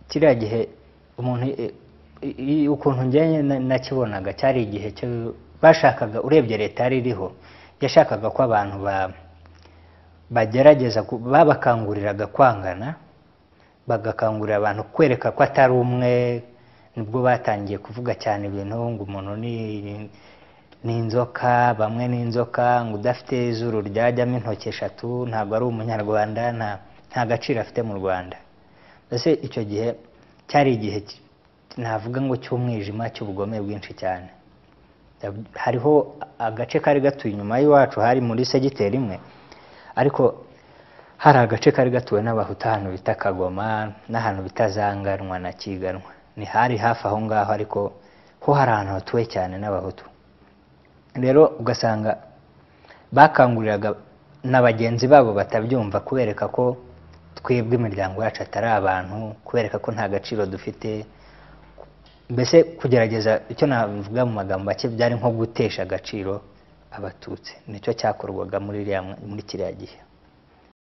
kiriya gihe umuntu i- i- i- ukuntu njyewe na- nakibonaga cyari igihe cyo bashakaga urebye leta yari iriho yashakaga ko abantu ba- bagerageza ku- babakanguriraga kwangana bagakangurira abantu kwereka ko atari umwe nibwo batangiye kuvuga cyane ibintu ngo umuntu ni ni inzoka bamwe ni inzoka ngo udafite izuru ryajyamo intoki eshatu ntabwo ari umunyarwanda nta nta gaciro afite mu rwanda mbese icyo gihe cyari igihe ki- navuga ngo cy'umwijima cy'ubugome bwinshi cyane hariho agace kari gatuye inyuma y'iwacu hari muri segiteri imwe ariko hari agace kari gatuwe n'abahutu ahantu bita kagoma n'ahantu bita zanganwa na kiganwa ni hari hafi aho ngaho ariko ho hari ahantu hatuwe cyane n'abahutu rero ugasanga bakanguriraga na bagenzi babo batabyumva kubereka ko twebwe imiryango yacu atari abantu kubereka ko nta gaciro dufite mbese kugerageza icyo navuga mu magambo make byari nko gutesha agaciro abatutsi nicyo cyakorwaga muri iriya- muri kiriya gihe